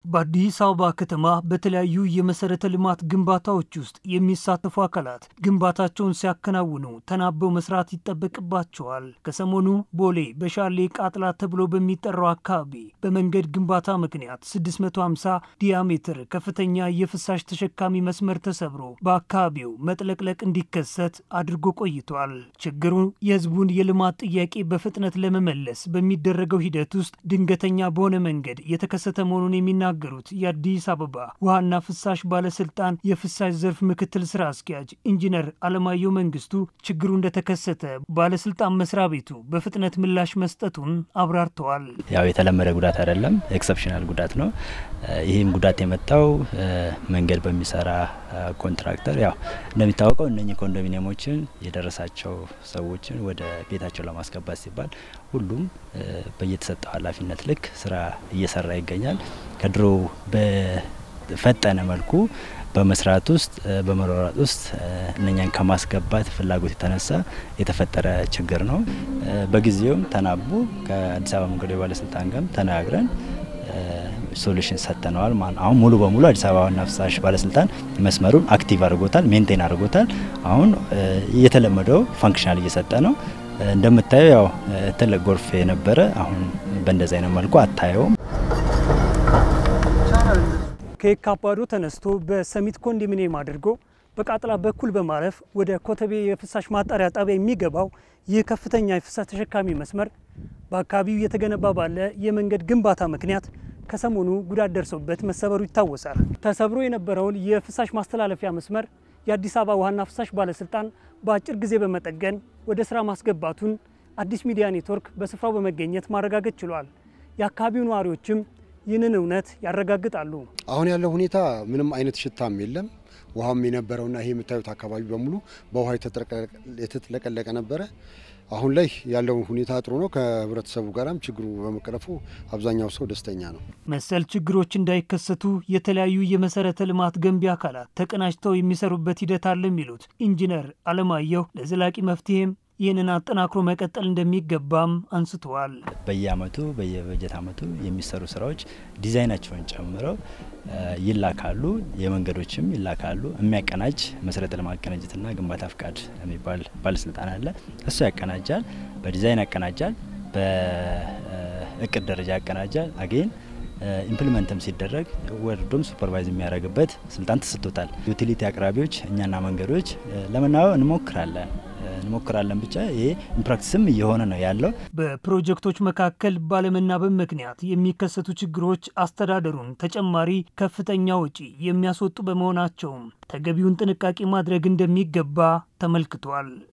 በአዲስ አበባ ከተማ በተለያዩ የመሰረተ ልማት ግንባታዎች ውስጥ የሚሳተፉ አካላት ግንባታቸውን ሲያከናውኑ ተናበው መስራት ይጠበቅባቸዋል። ከሰሞኑ ቦሌ በሻሌ ቃጥላ ተብሎ በሚጠራው አካባቢ በመንገድ ግንባታ ምክንያት 650 ዲያሜትር ከፍተኛ የፍሳሽ ተሸካሚ መስመር ተሰብሮ በአካባቢው መጥለቅለቅ እንዲከሰት አድርጎ ቆይቷል። ችግሩ የሕዝቡን የልማት ጥያቄ በፍጥነት ለመመለስ በሚደረገው ሂደት ውስጥ ድንገተኛ በሆነ መንገድ የተከሰተ መሆኑን የሚናገሩት የአዲስ አበባ ውሃና ፍሳሽ ባለስልጣን የፍሳሽ ዘርፍ ምክትል ስራ አስኪያጅ ኢንጂነር አለማየሁ መንግስቱ ችግሩ እንደተከሰተ ባለስልጣን መስሪያ ቤቱ በፍጥነት ምላሽ መስጠቱን አብራርተዋል። ያው የተለመደ ጉዳት አይደለም፣ ኤክሰፕሽናል ጉዳት ነው። ይህም ጉዳት የመጣው መንገድ በሚሰራ ኮንትራክተር ያው እንደሚታወቀው እነኚህ ኮንዶሚኒየሞችን የደረሳቸው ሰዎችን ወደ ቤታቸው ለማስገባት ሲባል ሁሉም በየተሰጠው ኃላፊነት ልክ ስራ እየሰራ ይገኛል። ከድሮ በፈጠነ መልኩ በመስራት ውስጥ በመሯሯጥ ውስጥ እነኛን ከማስገባት ፍላጎት የተነሳ የተፈጠረ ችግር ነው። በጊዜውም ተናቦ ከአዲስ አበባ መንገዶች ባለስልጣን ጋርም ተነጋግረን ሶሉሽን ሰጥተነዋል። አሁን ሙሉ በሙሉ አዲስ አበባ ዋና ፍሳሽ ባለስልጣን መስመሩን አክቲቭ አድርጎታል፣ ሜንቴን አድርጎታል። አሁን የተለመደው ፋንክሽናል እየሰጠ ነው። እንደምታየው ያው ትልቅ ጎርፍ የነበረ አሁን በእንደዚህ አይነት መልኩ አታየውም። ከየካባዶ ተነስቶ በሰሚት ኮንዶሚኒየም አድርጎ በቃጥላ በኩል በማለፍ ወደ ኮተቤ የፍሳሽ ማጣሪያ ጣቢያ የሚገባው ይህ ከፍተኛ የፍሳሽ ተሸካሚ መስመር በአካባቢው የተገነባ ባለ የመንገድ ግንባታ ምክንያት ከሰሞኑ ጉዳት ደርሶበት መሰበሩ ይታወሳል። ተሰብሮ የነበረውን የፍሳሽ ማስተላለፊያ መስመር የአዲስ አበባ ውሃና ፍሳሽ ባለስልጣን በአጭር ጊዜ በመጠገን ወደ ስራ ማስገባቱን አዲስ ሚዲያ ኔትወርክ በስፍራው በመገኘት ማረጋገጥ ችሏል። የአካባቢው ነዋሪዎችም ይህንን እውነት ያረጋግጣሉ። አሁን ያለው ሁኔታ ምንም አይነት ሽታም የለም። ውሃም የነበረውና ይሄ የምታዩት አካባቢ በሙሉ በውሃ የተጥለቀለቀ ነበረ። አሁን ላይ ያለው ሁኔታ ጥሩ ነው። ከህብረተሰቡ ጋራም ችግሩ በመቀረፉ አብዛኛው ሰው ደስተኛ ነው። መሰል ችግሮች እንዳይከሰቱ የተለያዩ የመሰረተ ልማት ገንቢ አካላት ተቀናጅተው የሚሰሩበት ሂደት አለ የሚሉት ኢንጂነር አለማየሁ ለዘላቂ መፍትሄም ይህንን አጠናክሮ መቀጠል እንደሚገባም አንስተዋል። በየአመቱ በየበጀት አመቱ የሚሰሩ ስራዎች ዲዛይናቸውን ጨምረው ይላካሉ። የመንገዶችም ይላካሉ። የሚያቀናጅ መሰረተ ልማት ቅንጅትና ግንባታ ፍቃድ የሚባል ባለስልጣን አለ። እሱ ያቀናጃል፣ በዲዛይን ያቀናጃል፣ በእቅድ ደረጃ ያቀናጃል። አጌን ኢምፕሊመንትም ሲደረግ ወርዶም ሱፐርቫይዝ የሚያደርግበት ስልጣን ተሰጥቶታል። ዩቲሊቲ አቅራቢዎች እኛና መንገዶች ለመናበብ እንሞክራለን እንሞክራለን ብቻ ይሄ ኢምፕራክቲስም እየሆነ ነው ያለው። በፕሮጀክቶች መካከል ባለመናበብ ምክንያት የሚከሰቱ ችግሮች አስተዳደሩን ተጨማሪ ከፍተኛ ወጪ የሚያስወጡ በመሆናቸውም ተገቢውን ጥንቃቄ ማድረግ እንደሚገባ ተመልክቷል።